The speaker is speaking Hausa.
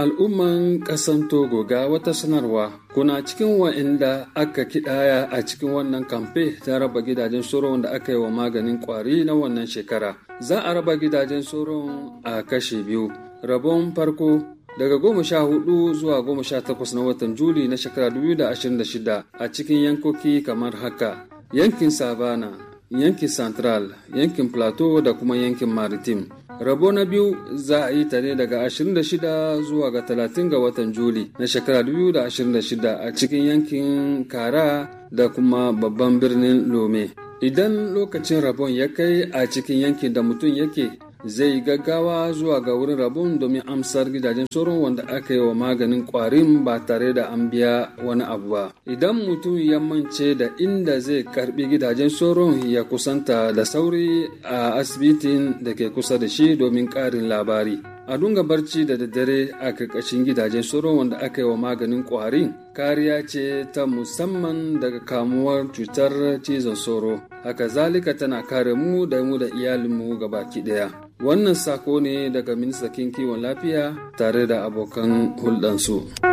Al'umman ƙasan Togo ga wata sanarwa kuna cikin wa'inda aka kidaya a cikin wannan kamfe ta raba gidajen soron da aka yi wa maganin kwari na wannan shekara. Za a raba gidajen soron a kashe biyu. Rabon farko daga goma sha hudu zuwa goma sha takwas na watan Juli na shekara 2026 a cikin yankoki kamar haka. Yankin Savana, yankin Central, yankin Plateau da kuma yankin Maritime. rabo na biyu za a yi ta ne daga 26 zuwa ga 30 ga watan juli na shekara 2026 a cikin yankin kara da kuma babban birnin lome idan lokacin rabon ya kai a cikin yankin da mutum yake zai gaggawa zuwa ga wurin rabon domin amsar gidajen sauran wanda aka yi wa maganin kwarin ba tare da an biya wani abu ba idan mutum ya mance da inda zai karbi gidajen sauran ya kusanta da sauri a asibitin da ke kusa da shi domin karin labari a dunga barci da daddare a karkashin gidajen sauran wanda aka yi wa maganin kwarin kariya ce ta musamman daga kamuwar cutar cizon sauro haka zalika tana kare mu da mu da iyalinmu gabaki daya wannan sako ne daga ministan kiwon lafiya tare da abokan hulɗansu.